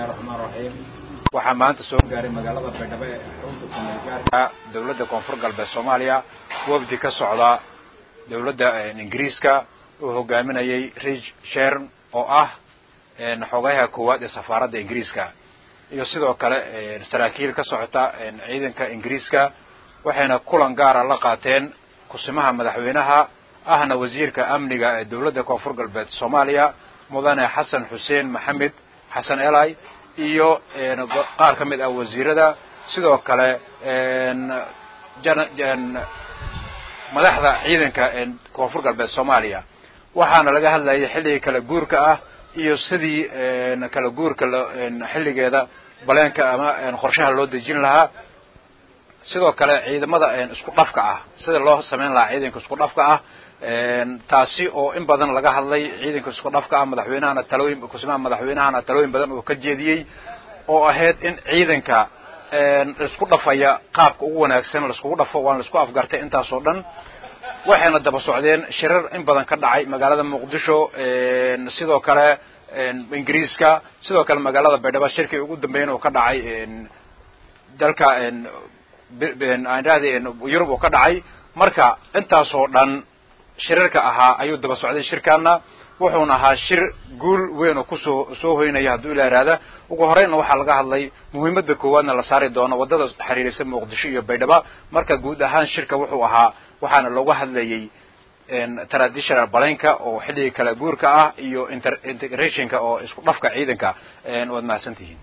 bismillahi raxmaan raxiim waxaa maanta soo gaaray magaalada baydhabo ee xarunta kumeelgaarka dowladda koonfur galbeed soomaaliya wafdi ka socda dowladda ingiriiska uu hogaaminayay rich shern oo ah xoogayaha koowaad ee safaaradda ingiriiska iyo sidoo kale saraakiil ka socota ciidanka ingiriiska waxayna kulan gaara la qaateen kusimaha madaxweynaha ahna wasiirka amniga ee dowladda koonfur galbeed soomaaliya mudane xasan xuseen maxamed xasan elai iyo qaar ka mid ah wasiirada sidoo kale madaxda ciidanka koonfur galbeed soomaaliya waxaana laga hadlayay xilligii kala guurka ah iyo sidii kala guurka xilligeeda baleenka ama qorshaha loo dejin lahaa sidoo kale ciidamada isku dhafka ah sida loo samayn lahaa ciidanka isku dhafka ah taasi oo in badan laga hadlay ciidanka isku dhafka ah madaxweynahana talooyin kusimaha madaxweynahana talooyin badan oo ka jeediyey oo ahayd in ciidanka laisku dhafaya qaabka ugu wanaagsan laiskugu dhafo waan laisku afgartay intaasoo dhan waxayna daba socdeen shirar in badan ka dhacay magaalada muqdisho sidoo kale ingiriiska sidoo kale magaalada baydhabo shirkii ugu dambeyn oo ka dhacay dalka yurub oo ka dhacay marka intaasoo dhan shirarka ahaa ayuu daba socday shirkaana wuxuuna ahaa shir guul weyn oo kusoo soo hoynaya hadduu ilaa ihahda ugu horeynna waxaa laga hadlay muhiimada koowaadna la saari doono waddada xiriirisa muqdisho iyo baydhaba marka guud ahaan shirka wuxuu ahaa waxaana looga hadlayay traditional balenka oo xilligii kala guurka ah iyo integrationka oo isku dhafka ciidanka waad mahadsan tihiin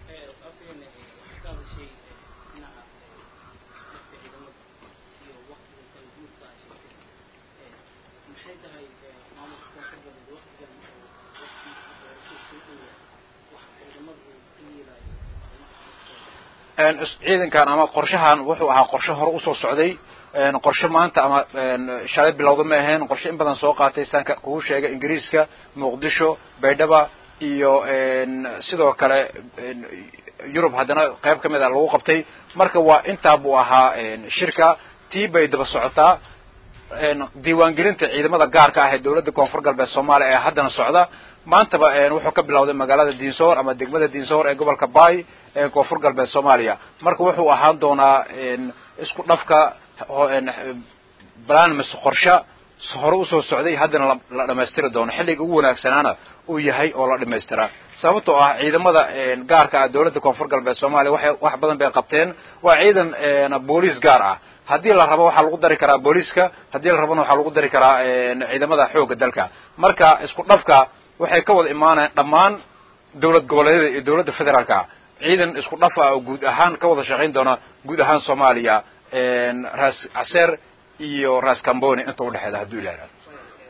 ciidankan ama qorshahan wuxuu ahaa qorshe hore usoo socday qorshe maanta ama shalay bilowda ma ahayn qorshe in badan soo qaatay saanka kugu sheegay ingiriiska muqdisho baydhaba iyo sidoo kale yurub haddana qayb ka mid a lagu qabtay marka waa intaa buu ahaa shirka tii bay daba socotaa diiwaangelinta ciidamada gaarka ah ee dowladda koonfur galbeed soomaaliya ee haddana socda maantaba wuxuu ka bilowday magaalada diinsoor ama degmada diinsoor ee gobolka bay ee koonfur galbeed soomaaliya marka wuxuu ahaan doonaa isku dhafka barnaamij qorshe hore usoo socday haddana la dhamaystiri doono xilliga ugu wanaagsanaana uu yahay oo la dhamaystiraa sababtoo ah ciidamada gaarka ah dowladda koonfur galbeed soomaaliya waxay wax badan bay qabteen waa ciidan booliis gaar ah haddii la rabo waxaa lagu dari karaa booliiska haddii la rabona waxaa lagu dari karaa ciidamada xoogga dalka marka isku dhafka waxay ka wada imaanayaan dhammaan dowlad goboleedyada iyo dowladda federaalka ciidan isku dhaf ah oo guud ahaan ka wada shaqayn doona guud ahaan soomaaliya ras caseer iyo ras camboni inta udhexeeda hadduu ilah ihahdo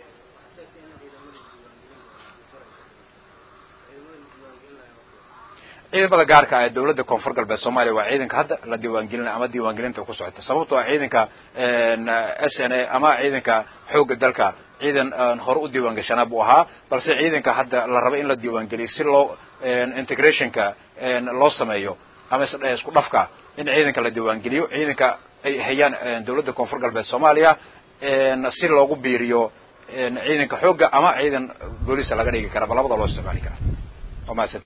ciidamada gaarka ah ee dowladda koonfur galbeed soomaaliya waa ciidanka hadda la diiwaangelinaya ama diiwaangelinta ku socota sababtoo ah ciidanka s n a ama ciidanka xoogga dalka ciidan hore u diiwaangashanaa buu ahaa balse ciidanka hadda la raba in la diiwaangeliyo si loo integrationka loo sameeyo ama isku dhafka in ciidanka la diiwaangeliyo ciidanka ay hayaan dowladda koonfur galbeed soomaaliya si loogu biiriyo ciidanka xoogga ama ciidan booliisa laga dhigi kara ba labada loo isticmaali karaa